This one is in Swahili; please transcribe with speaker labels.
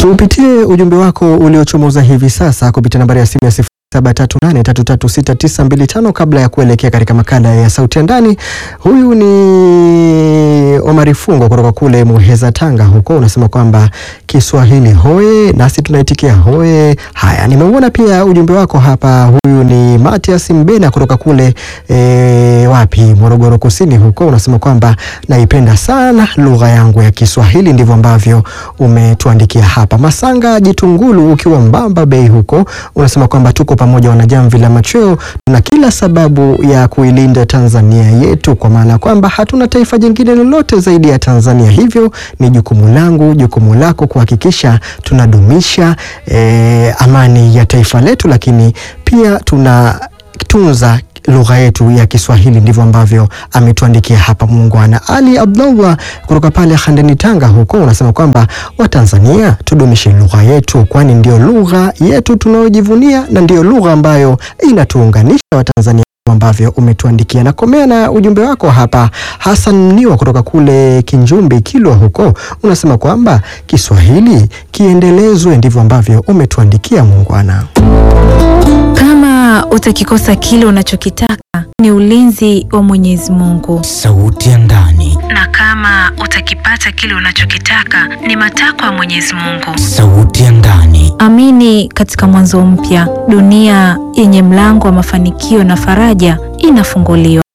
Speaker 1: Tuupitie ujumbe wako uliochomoza hivi sasa kupitia nambari ya simu ya 0738336925 kabla ya kuelekea katika makala ya sauti ya ndani. Huyu ni Omari Fungo kutoka kule Muheza, Tanga huko, unasema kwamba Kiswahili hoye, nasi tunaitikia hoye. Haya, nimeuona pia ujumbe wako hapa. Huyu ni Matias Mbena kutoka kule e, wapi, Morogoro Kusini huko, unasema kwamba naipenda sana lugha yangu ya Kiswahili. Ndivyo ambavyo umetuandikia hapa. Masanga Jitungulu ukiwa Mbamba Bay huko, unasema kwamba tuko pamoja wanajamvi la machweo, tuna kila sababu ya kuilinda Tanzania yetu, kwa maana kwamba hatuna taifa jingine lolote zaidi ya Tanzania. Hivyo ni jukumu langu, jukumu lako kuhakikisha tunadumisha eh, amani ya taifa letu, lakini pia tunatunza lugha yetu ya Kiswahili. Ndivyo ambavyo ametuandikia hapa muungwana. Ali Abdullah kutoka pale Handeni, Tanga huko, unasema kwamba Watanzania tudumishe lugha yetu, kwani ndio lugha yetu tunayojivunia na ndio lugha ambayo inatuunganisha Watanzania ambavyo umetuandikia na komea na ujumbe wako hapa. Hassan Mniwa kutoka kule Kinjumbi, Kilwa huko, unasema kwamba Kiswahili kiendelezwe. Ndivyo ambavyo umetuandikia muungwana.
Speaker 2: Kama utakikosa kile unachokitaka ni ulinzi wa Mwenyezi Mungu,
Speaker 3: Sauti ya ndani,
Speaker 2: na kama utakipata kile unachokitaka ni matakwa ya Mwenyezi Mungu.
Speaker 3: sauti ya ndani,
Speaker 2: Amini katika mwanzo mpya, dunia yenye mlango wa mafanikio na faraja inafunguliwa.